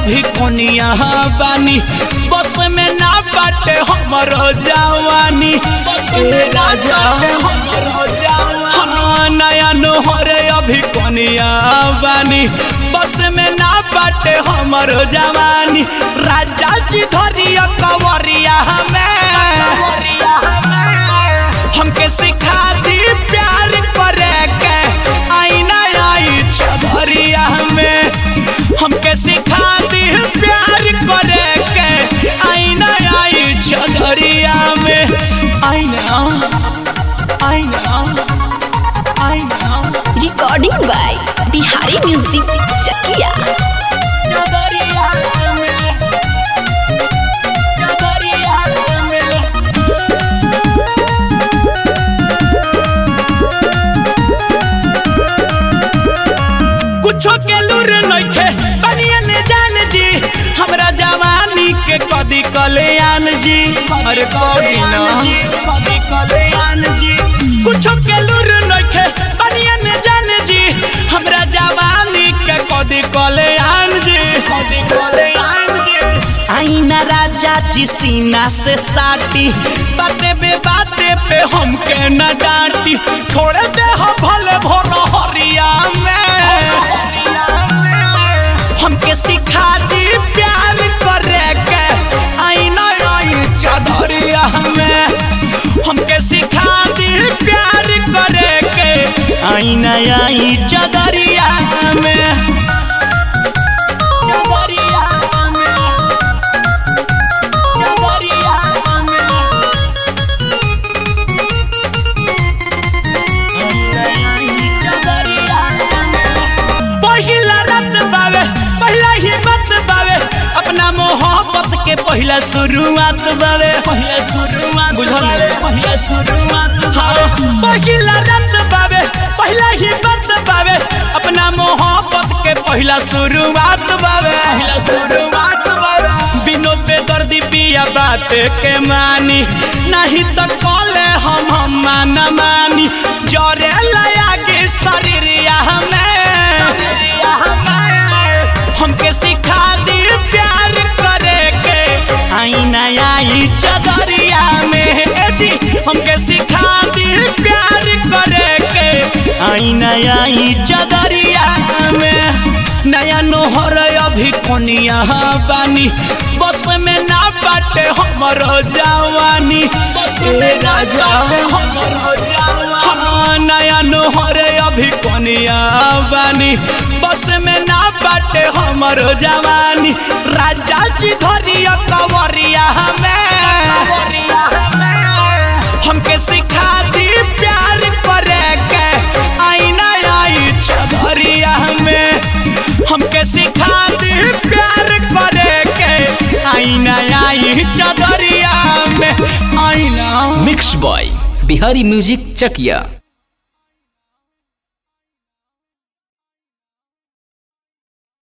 अभी कोनिया बानी बस में ना बाटे हमर जवानी ए राजा हाँ, नया नोहरे अभी कोनिया बानी बस में ना बाटे हमर जवानी राजा जी धरिया कवरिया हमें हमके सिखा दी प्यार करे के आईना आई चौधरिया में हमके सिखा दी प्यार करे के आईना आई चौधरिया में आईना आईना आईना recording by Bihari music Chakiya चौधरिया में चौधरिया में कुछो के लूर नइखे बनिया ने जान जी हमरा जवानी के कदी कल्याण जी अरे कदी ना कदी कल्याण जी कुछो के लूर नइखे बनिया ने जान जी हमरा जवानी के कदी कल्याण जी कदी कल्याण जी आईना राजा जी सीना से साटी बाते बे बाते पे हमके न डांटी छोड़ दे हो भले भोर हरिया में हमके सिखा दी प्यार करे के आईना आई चौधरिया में हमके सिखा दी प्यार करे के आईना आई चौधरिया में चौधरिया में चौधरिया में पहिला रात बावे पहिला ही बात बावे अपना मोहब्बत के पहिला शुरुआत बावे पहिला शुरुआत बुझल पहिला शुरुआत हाँ पहिला रात बावे पहिला ही बात बावे अपना मोहब्बत के पहिला शुरुआत बावे पहिला शुरुआत बावे बिनो पे दर्दी पिया बात के मानी नहीं तो कॉले हम हम माना मानी जरे लया के शरीरिया हमें हमके सिखा दी प्यार करे के आईना आई चदरिया में ए जी हमके सिखा दी प्यार करे के आईना आई चदरिया में नया नोहर अभी कोनिया बानी बस में ना बाटे हमर जवानी ए राजा हाँ, नया नोहर अभी कोनिया बानी बस में ना बाटे हमर जवानी राजा जी धरिया कवरिया हमें हमके सिखा दी प्यार करे के आईना आई चौधरिया में हमके सिखा दी प्यार करे के आईना आई चौधरिया में आईना mix by Bihari music Chakiya